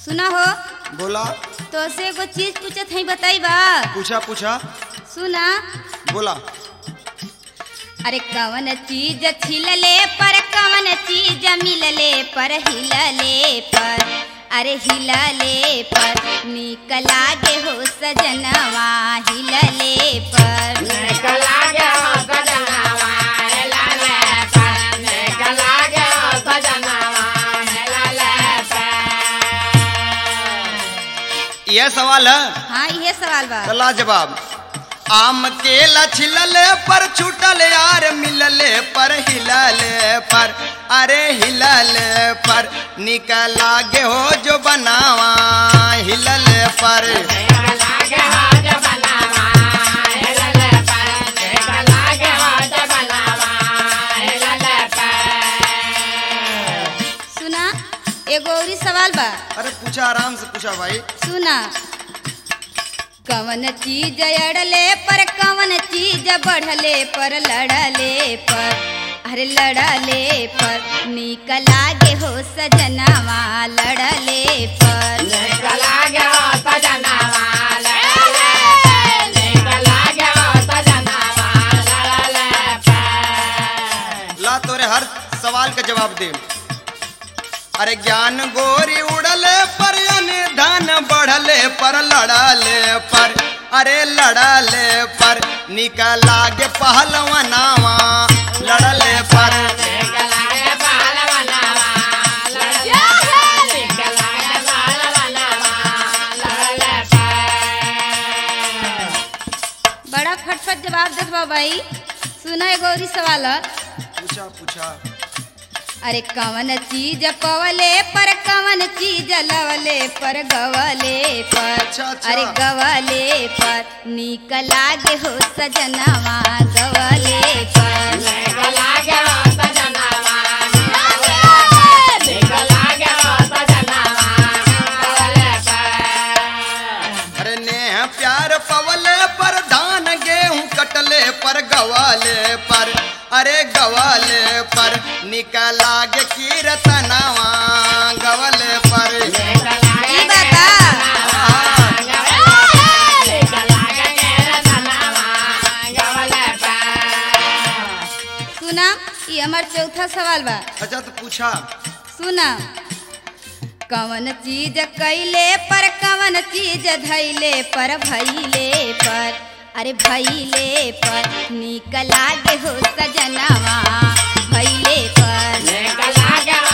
सुना हो बोला तो से एगो चीज पूछत हई बताई बा पूछा पूछा सुना बोला अरे कवन चीज छिलले पर कवन चीज मिलले पर हिलले पर अरे हिलले पर निक लागे हो सजनवा हिलले पर यह सवाल है हाँ ये सवाल बा चला जवाब आम के लछलले पर छूटल यार मिलले पर हिलले पर अरे हिलले पर निकल आगे हो जो बनावा हिलले पर सुना एगो औरी सवाल बा अरे पूछा आराम से पूछा भाई सुना कवन चीज अड़ले पर कवन चीज बढ़ले पर लड़ले पर अरे लड़ले पर निक लागे हो सजनवा लड़ले पर ला तोरे हर सवाल का जवाब दे अरे ज्ञान गोरी उड़ले पर धन बढ़ले पर लड़ले पर अरे लड़ले पर निकल आगे पहलवनावा लड़ले पर बड़ा फटफट जवाब देत बा भाई सुना एगो औरी सवाल ह। पूछा पूछा अरे कवन चीज पवले पर कवन चीज लवले पर गवले पर अच्छा, अच्छा। अरे गवले पर निक लागे हो सजनवा गवले पर अरे नेह प्यार पवले पर धान गेहूं कटले पर गवाले पर अरे गवाले पर निकल आगे कीरतनावा गवले पर ई बता सुना ये हमार चौथा सवाल बा अच्छा तो पूछा सुना कवन चीज कैले पर कवन चीज धैले पर भैले पर अरे भैले पर निक लागे हो सजनवा भैले पर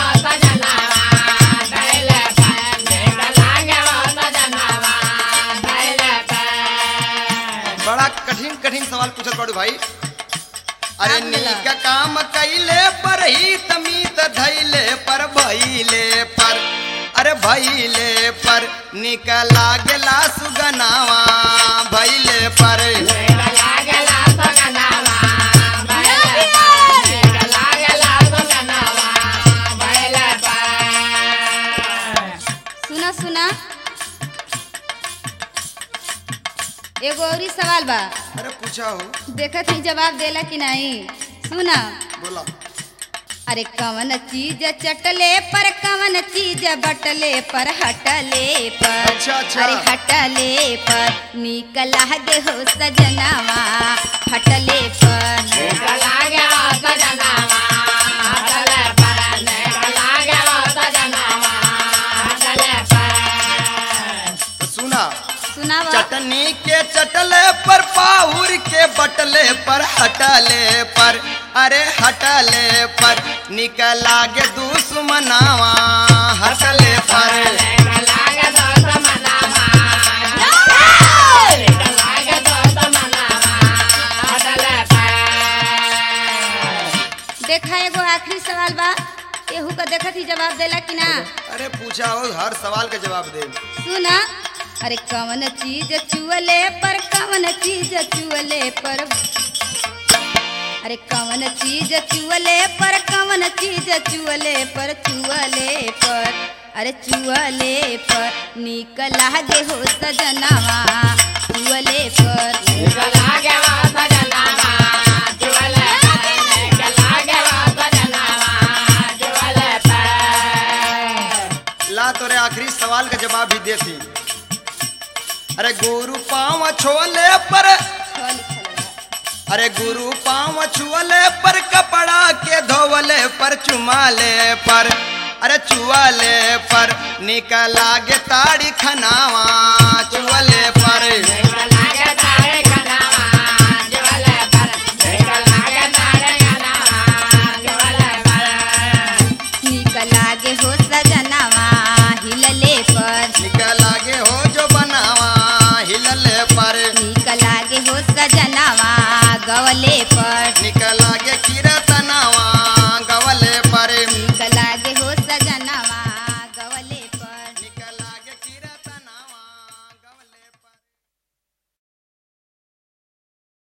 बड़ा कठिन कठिन सवाल पूछत पड़ू भाई अरे काम मिला। नीक काम कैले पर ही तमीत धैले पर भैले पर अरे भैले पर निकल लागला सुगनावा भैले पर सुना सुना एगो औरी सवाल बा अरे पूछा हो देखत ही जवाब देला कि नहीं सुना बोला अरे कवन चीज चटले पर कवन चीज बटले पर हटले पर अच्छा, अच्छा। अरे हटले पर निक लागे हो सजनवा हटले पर तो सुना सुनावा चटनी के चटले पर पाहुर के बटले पर हटले पर अरे हटले पर निकल आगे दुश्मनावा हटले पर देखा एगो आखिरी सवाल बा केहू का देखत ही जवाब देला कि ना अरे पूछा हो हर सवाल का जवाब दे सुना अरे कवन चीज चुअले पर कवन चीज चुअले पर अरे कवन चीज चुअले पर कवन चीज चुअले पर चुअले पर अरे चुअले पर निक लागे हो सजनवा चुअले पर ला तोरे आखिरी सवाल का जवाब भी देती अरे गुरु पाँव छोले पर छ लिखल बा। अरे गुरु पाँव छुअले पर कपड़ा के धोवले पर चुमाले पर अरे चुआले पर निकला गे ताड़ी खनावा चुअले पर नीक लागे हो सजनवा हिलले पर निकला गे हो जो बनावा हिलले पर नीक लागे हो सजनवा गवले पर